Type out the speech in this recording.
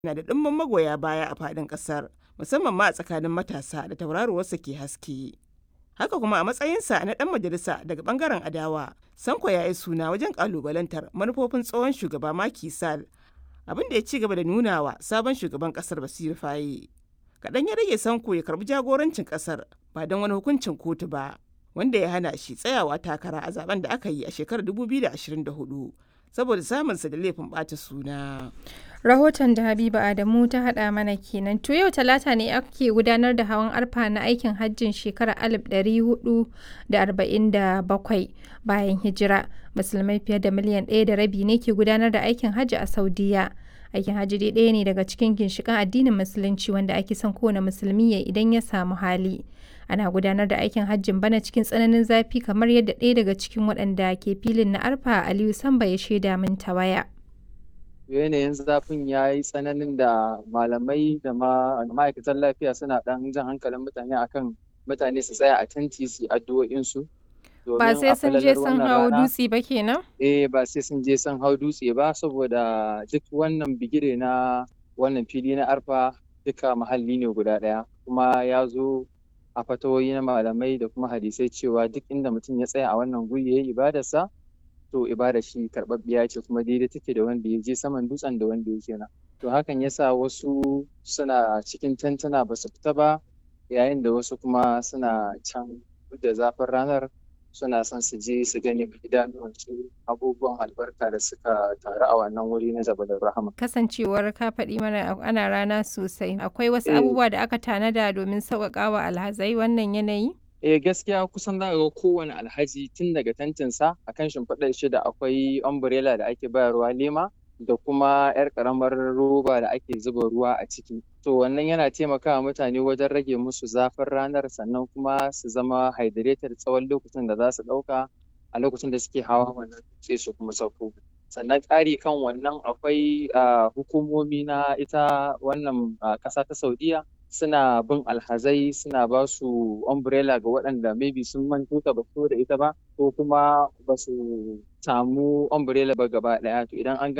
na da ɗimbin magoya baya a faɗin ƙasar, musamman ma a tsakanin matasa da tauraruwarsa ke haske. Haka kuma a matsayinsa na ɗan majalisa daga ɓangaren adawa, Sanko ya yi suna wajen ƙalubalantar manufofin tsohon shugaba Macky Sall, abin da ya ci gaba da nunawa sabon shugaban ƙasar Bassirou Faye. Kaɗan ya rage Sanko ya karɓi jagorancin ƙasar ba don wani hukuncin kotu ba, wanda ya hana shi tsayawa takara a zaben da aka yi a shekarar 2024 saboda samunsa da laifin ɓata suna. Rahoton da Habiba Adamu ta haɗa mana kenan. To yau talata ne ake gudanar da hawan arfa na aikin hajjin shekarar 1447 bayan hijira. Musulmai fiye da miliyan ɗaya da rabi ne ke gudanar da aikin hajji a Saudiya. Aikin hajji dai ɗaya ne daga cikin ginshiƙan addinin musulunci wanda ake son kowane musulmi ya idan ya samu hali. Ana gudanar da aikin hajjin bana cikin tsananin zafi kamar yadda ɗaya daga cikin waɗanda ke filin na arfa Aliyu Samba ya shaida min ta waya. yanayin zafin ya yi tsananin da malamai da ma'aikatan lafiya suna ɗan jan hankalin mutane akan mutane su tsaya a tanti su addu'o'insu. Ba sai sun je sun hau dutse ba kenan? Eh ba sai sun je sun hau dutse ba saboda duk wannan bigire na wannan fili na arfa duka muhalli ne guda ɗaya kuma ya zo a fatawoyi na malamai da kuma hadisai cewa duk inda mutum ya tsaya a wannan guri ya yi ibadarsa to ibada shi karɓaɓɓiya ce kuma daidai take da wanda ya je saman dutsen da wanda yake nan to hakan yasa wasu suna cikin tantana ba su fita ba yayin da wasu kuma suna can da zafin ranar suna son su je su gani idanuwansu abubuwan albarka da suka taru a wannan wuri na Jabal Rahama. Kasancewar ka faɗi mana ana rana sosai akwai wasu abubuwa da aka tanada domin sauƙaƙa wa alhazai wannan yanayi? Eh gaskiya kusan za ga kowane alhaji tun daga tantinsa a kan shimfiɗar shi da akwai umbrella da ake bayarwa lema da kuma 'yar ƙaramar roba da ake zuba ruwa a ciki. To wannan yana taimakawa mutane wajen rage musu zafin ranar sannan kuma su zama hydrated tsawon lokacin da za su ɗauka a lokacin da suke hawa wannan sai su kuma sauko. Sannan ƙari kan wannan akwai hukumomi na ita wannan ƙasa ta Saudiya suna bin alhazai suna ba su umbrella ga waɗanda maybe sun manto ta ba da ita ba ko kuma ba su samu umbrella ba gaba ɗaya to idan an